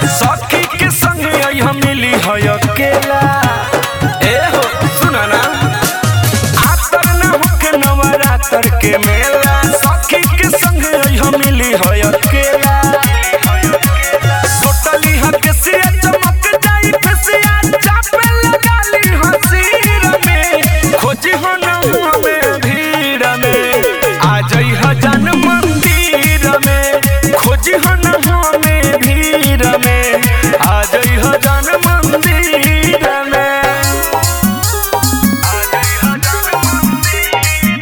सखी के संग आई मिली है अकेला ए हो सुना ना आतर ना होके नवरात्र के मेला सखी के संग आई मिली है अकेला सोटली हा केसिया चमक जाई फेसिया चापे लगाली हसीर में खोजी हो न हमें भीड़ में आ जाई हजन मंदिर में खोजी हो न हमें भीड़ में आ जाई हजन मंदिर में आ जाई हजन मंदिर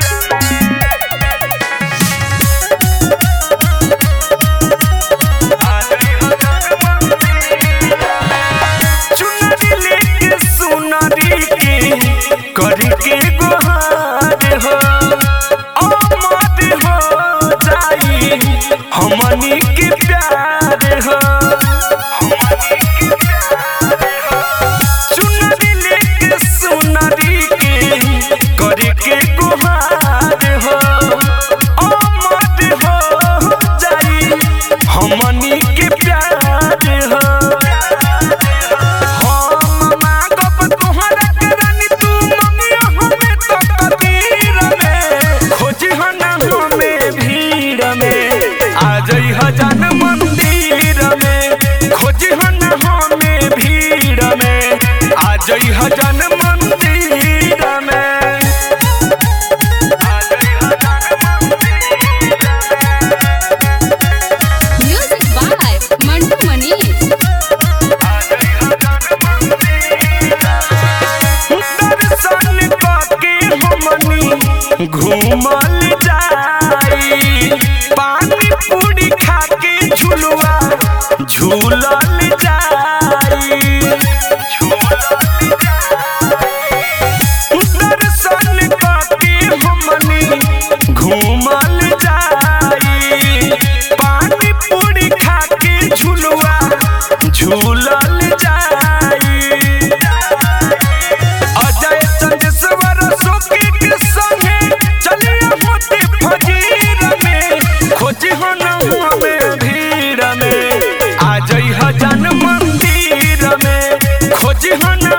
चुनरी लेके सुनरी के करी के गुहार हो अमर हो जाई हमनी के प्यार हो चुनरी लेके सुनरी के करी के गुहार हो अमर हो जाई हमनी के प्यार हो हम मांगब तोहरा के रानी तू मंगियो हमें तो कबीर में खोजी हो न हमें भीड़ में आ जाई हजान मंदिर में खोजी हो न हमें भीड़ में आ जाई हजान मंदिर में आ जाई हजान Music by Mantu Manish. दर्शन करके हमनी घूमल जाई पानी पूरी खाके झुलवा झूलल जाई दर्शन करके हमनी घूमल जाई पानी पूरी खाके झुलवा झूलल जाई अजय चंदेश्वर सुखी के संगे चलिए होते फजीर में खोजी हो न हमें भीड़ में आ जाई हजन मंदिर में खोजी हो न